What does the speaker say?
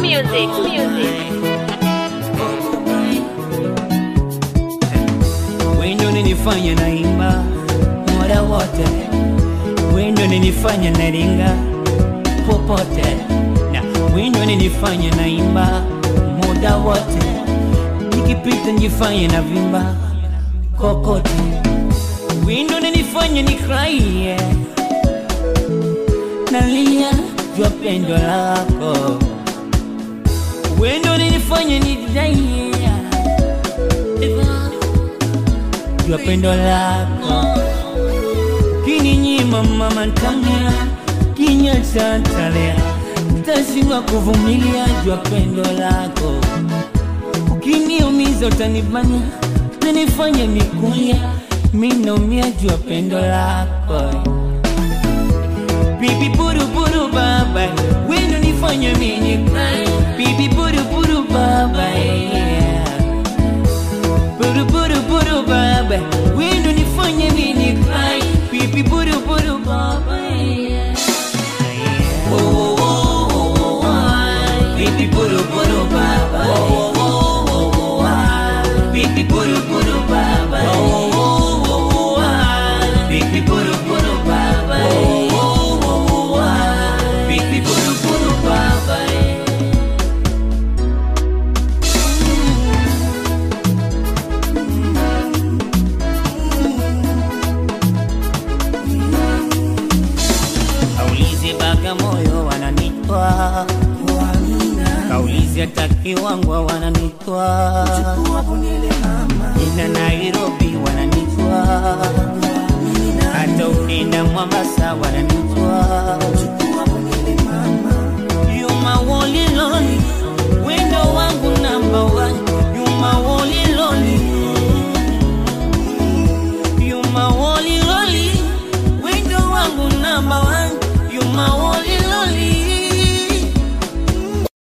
music, music. Wendo ninifanya naimba muda wote, wendo ninifanya naringa popote, na wendo ninifanya naimba muda wote, nikipita nifanye na vimba kokote, wendo ninifanya nikraie nalia jua pendo lako, wendo ninifanya nidaie jua pendo lako kininyima mama ntamia kinywa chantalea tashindwa kuvumilia jua pendo lako ukiniumiza utanibania nanifanya nikulia minaumia jua pendo lako bibi buruburu baba wendo nifanya mini cry bibi buruburu baba yeah. Buru buru buru baba Wendo nifanye nini cry Pipi buru buru baba yeah. Oh, oh, oh, oh, oh. Pipi buru buru baba oh, oh, oh, oh, oh. Pipi buru buru baba oh, oh, oh, oh. Pipi buru buru baba oh, oh, oh, oh. Pipi buru buru baba yeah. Kaulize Bagamoyo wananitwa, kaulize hata Kiwangwa wananitwa, ina Nairobi wananitwa, hata ukienda Mombasa wananitwa. You my only lonely, wendo wangu number one. You my only lonely. You my only lonely, wendo wangu number one. You my only